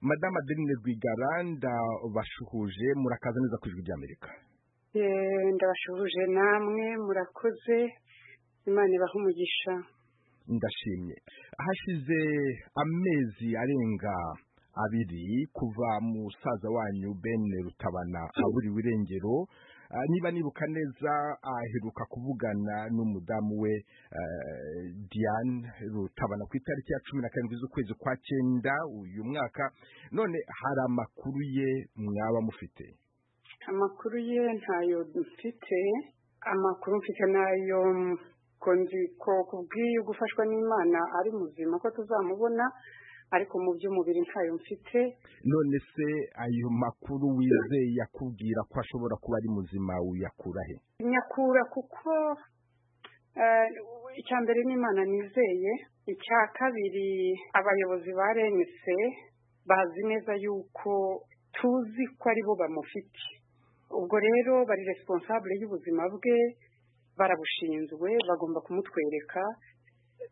madamu adeline rwigaranda bashuhuje murakaza neza ku ijwi ry'amerika ndabashuhuje namwe murakoze imana ibaha umugisha ndashimye hashize amezi arenga abiri kuva musaza wanyu ben rutabana aburiwe irengero niba nibuka neza aheruka kuvugana n'umudamu we diane rutabana ku itariki ya cumi na karindwi z'ukwezi kwa cyenda uyu mwaka none hari amakuru ye mwaba mufite amakuru ye ntayo mfite amakuru mfite nayo nzi ko kubwiye gufashwa n'imana ari muzima ko tuzamubona ariko mu by'umubiri ntayo mfite none se ayo makuru wizeye yakubwira ko ashobora kuba ari muzima uyakura he nyakura kuko icya mbere n'imana nizeye icya kabiri abayobozi ba renise bazi neza yuko tuzi ko ari bo bamufite ubwo rero bari responsable y'ubuzima bwe barabushinzwe bagomba kumutwereka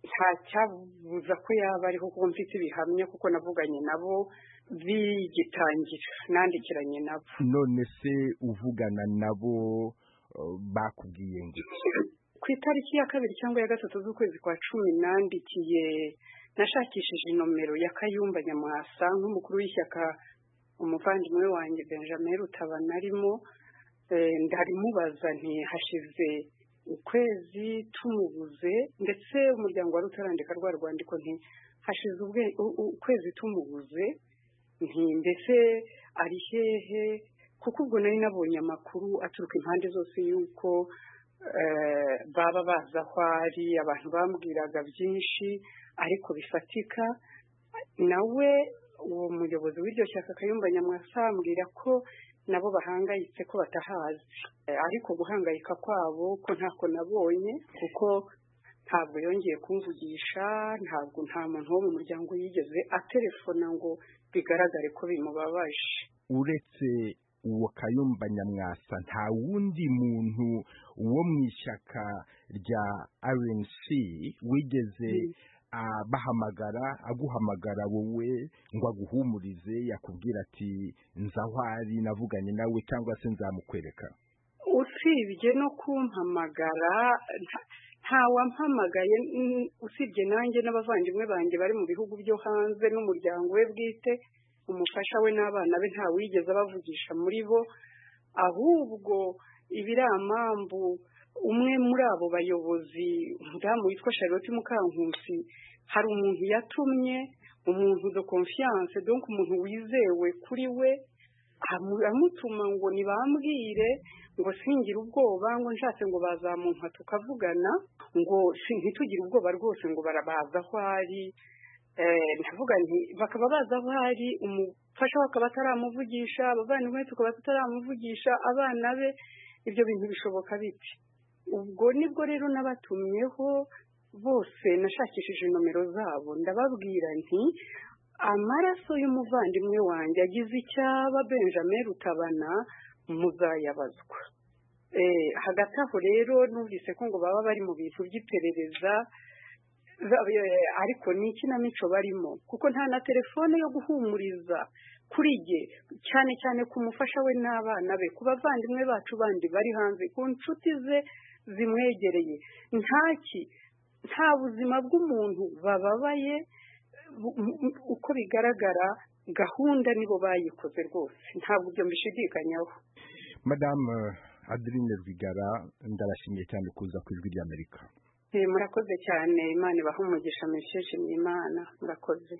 nta cyabuza ko yaba ariho kuko mfite ibihamya kuko navuganye nabo bigitangira nandikiranye nabo none se uvugana nabo bakubwiye ngo ku itariki ya kabiri cyangwa ya gatatu z'ukwezi kwa cumi nandikiye nashakishije inomero ya kayumba nyamwasa nk'umukuru w'ishyaka umuvandimwe wanjye benjamin rutabana arimo ndarimubaza hashize ukwezi tumubuze ndetse umuryango wari utarandika rwa rwandiko nti hashize ukwezi tumubuze nti mbese ari hehe kuko ubwo nari nabonye amakuru aturuka impande zose y'uko baba bazi aho ari abantu bambwiraga byinshi ariko bifatika nawe uwo muyobozi w'iryo shyaka kayumba nyamwasa ambwira ko nabo bahangayitse ko batahazi ariko guhangayika kwabo ko ntako nabonye kuko ntabwo yongeye kumvugisha ntabwo nta muntu wo mu muryango yigeze atelefona ngo bigaragare ko bimubabaje uretse uwo kayumba nyamwasa nta wundi muntu wo mu ishyaka rya rnc wigeze bahamagara aguhamagara wowe ngo aguhumurize yakubwira ati nzahwari navuganye nawe cyangwa se nzamukwereka usibye no kumpamagara ntawampamagaye usibye nanjye n'abavandimwe banjye bari mu bihugu byo hanze n'umuryango we bwite umufasha we n'abana be ntawigeze abavugisha muri bo ahubwo ibiramambu umwe muri abo bayobozi umudamu witwa charlotte mukankusi hari umuntu yatumye umuntu de confiance donc umuntu wizewe kuri we amutuma ngo ntibambwire ngo singire ubwoba ngo nshatse ngo bazamumpa tukavugana ngo ntitugire ubwoba rwose ngo barabaza aho ari ndavuga nti bakaba baza aho ari umufasha we akaba ataramuvugisha abavandimwe tukaba tutaramuvugisha abana be ibyo bintu bishoboka biti ubwo nibwo rero nabatumyeho bose nashakishije nomero zabo ndababwira nti amaraso y'umuvandimwe wanjye agize icyaba benjamin rutabana muzayabazwa hagati aho rero numvise ko ngo baba bari mu bintu by'iperereza ariko ni ikinamico barimo kuko nta na telefone yo guhumuriza kuri jye cyane cyane ku mufasha we n'abana be ku bavandimwe bacu bandi bari hanze ku nshuti ze zimwegereye ntaki nta buzima bw'umuntu bababaye uko bigaragara gahunda nibo bayikoze rwose ntabwo ibyo mbishidikanyaho madamu adeline rwigara ndarashimiye cyane kuza ku ijwi ry'amerika murakoze cyane imana ibaha umugisha mwishishimye imana murakoze